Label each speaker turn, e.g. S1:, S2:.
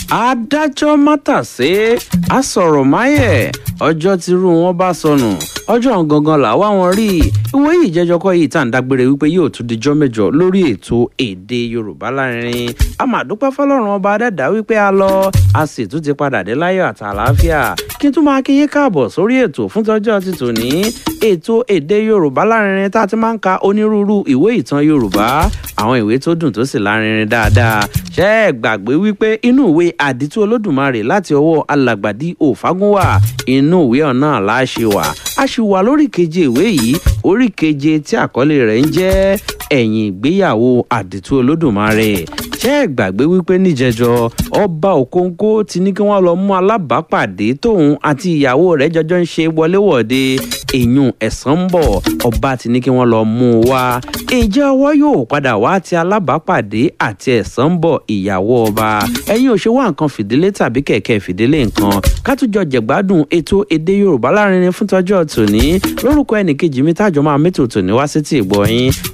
S1: adájọ́ mátàsé asọ̀rọ̀máyẹ̀ ọjọ́ tírú wọn bá sọnù ọjọ́ gangan làwa wọn rí ìwé yìí jẹ́jọ́ kọ́ yìí tá à ń dágbére wípé yóò tún dijọ́ mẹ́jọ lórí ètò èdè yorùbá lárinrin a máa dúpẹ́ fọlọ́run ọba adẹ́dá wípé a lọ a sì tún ti padà dé láyọ̀ àti àlàáfíà kí n tún máa kí yín káàbọ̀ sórí ètò fún tọ́jọ́ ti tòní ètò èdè yorùbá lárinrin tá a ti máa ń ka onírúurú ìwé ìtàn yorùbá àwọn ìwé tó dùn tó sì lárinrin dáadáa ṣé ẹ gbàgbé wípé inú ìwé àdìtú olódùmarè láti ọwọ́ alàgbàdì òfagúnwà inú ìwé ọ̀nà láṣẹ wà a sì wà lórí keje ìwé yìí orí keje tí àkọlé rẹ̀ ń jẹ́ ẹ̀yìn ìgbéyàwó àdìtú olódùmarè ṣé ẹ gbàgbé wípé níjẹjọ ọba òkóńkó ti ní kí wọn lọ mú alábàápàdé tóun àti ìyàwó rẹ̀ jọjọ ń ṣe wọléwọ̀de èyún ẹ̀sán ń bọ̀ ọba ti ní kí wọ́n lọ mú un wá ǹjẹ́ ọwọ́ yóò padà wá ti alábàápàdé àti ẹ̀sán ń bọ̀ ìyàwó ọba ẹ̀yin ò ṣe wá nǹkan fìdílé tàbí kẹ̀kẹ́ fìdílé nǹkan kátújọ jẹ̀gbádùn ètò èdè yorùbá lárinrin fún tọ́jọ́ tòní lórúkọ ẹnìkejì mi tájọ máa mẹ́tò tòní wá sí ti ìgbọ́ yín